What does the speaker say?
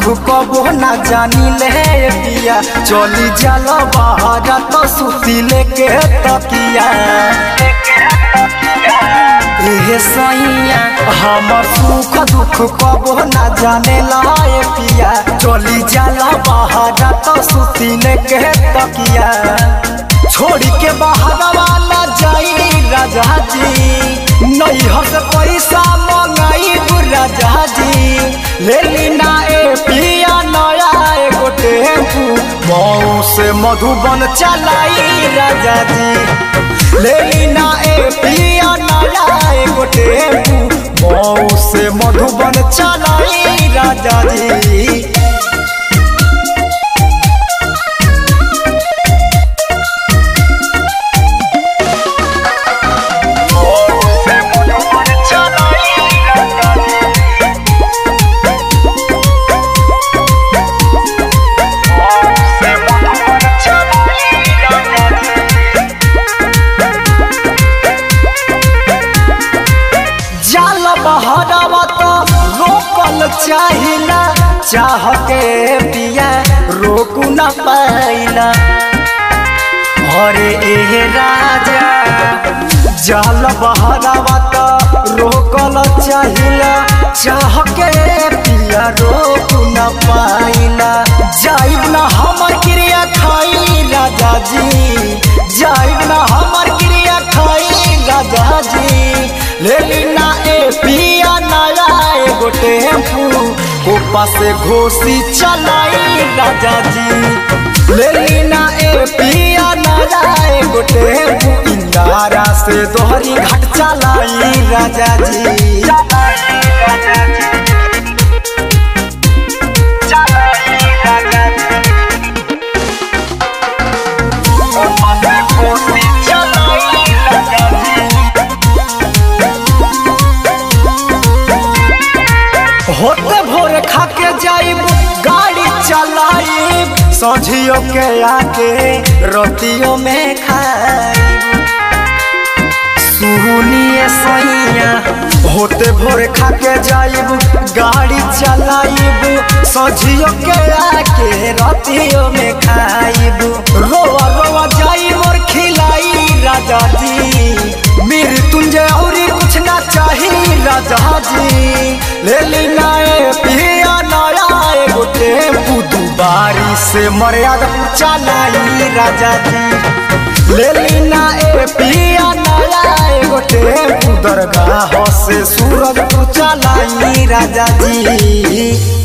दुख कबो ना जानी ले पिया चली जल बहरा तो सुती लेके तकिया एहे सैया हमर सुख दुख कबो ना जाने लाए पिया चली जाला बहारा तो सुती लेके तकिया छोड़ के बहारा ना जाई राजा जी नहीं हस पैसा मंगाई राजा जी ले लीना ए पिया नया एगो टेम्पू मऊ से मधुबन चलाई राजा जी ले लीना ए पिया नया एगो टेम्पू मऊ से मधुबन चलाई राजा जी जाल बहरावा तो रोकल चाहिला चाह के पिया रोकू न पाइला अरे ए राजा जाल बहरावा तो रोकल चाहिला चाह के पिया रोकू न पाइला जाइब ना हमर क्रिया खाई राजा जी जाइब ना हमर क्रिया खाई राजा जी ले लीना ए पिया नया एगो टेम्पू ऊपर से घोसी चलाई राजा जी ले लीना ए पिया नया एगो टेम्पू इंदारा से दोहरी घाट चलाई राजा जी होते भोर खा के जाइब गाड़ी चलाइब सझियो के आके रोटियों में खाइब सुनिए सैया होते भोर खा के जाइब गाड़ी चलाइब सझियो के आके रोटियों में खाइब रोवा रोवा जाइब और खिलाई राजा जी मृत्युंजय और कुछ ना चाहिए राजा जी ले लीना ए पिया नया एगो टेम्पू दुबारी से मर्यादा चलाई राजा जी ले लीना ए पिया नया एगो टेम्पू दरगाह से सूरज चलाई राजा जी